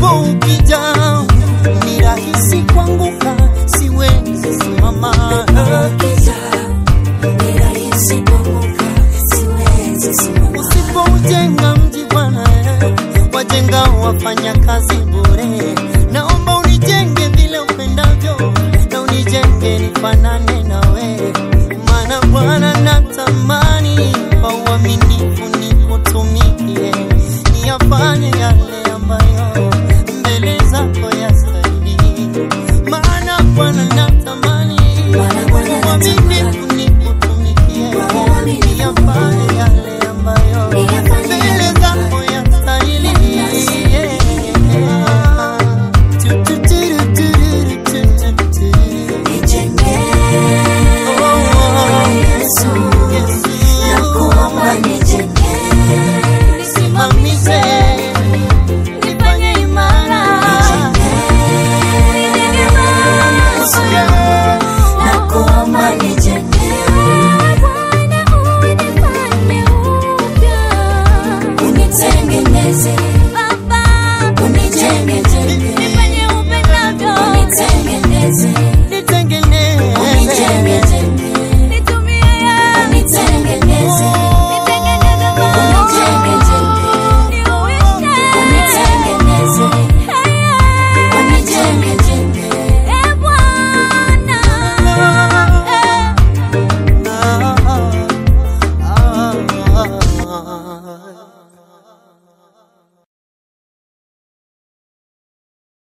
upepo ukija ni rahisi kuanguka, siwezi simama. Ukija, ni rahisi kuanguka, siwezi simama. Usipoujenga mji Bwana, eh, wajenga wafanya kazi bure. Naomba unijenge vile upendavyo, na unijenge nifanane nawe, maana Bwana natamani kwa uaminifu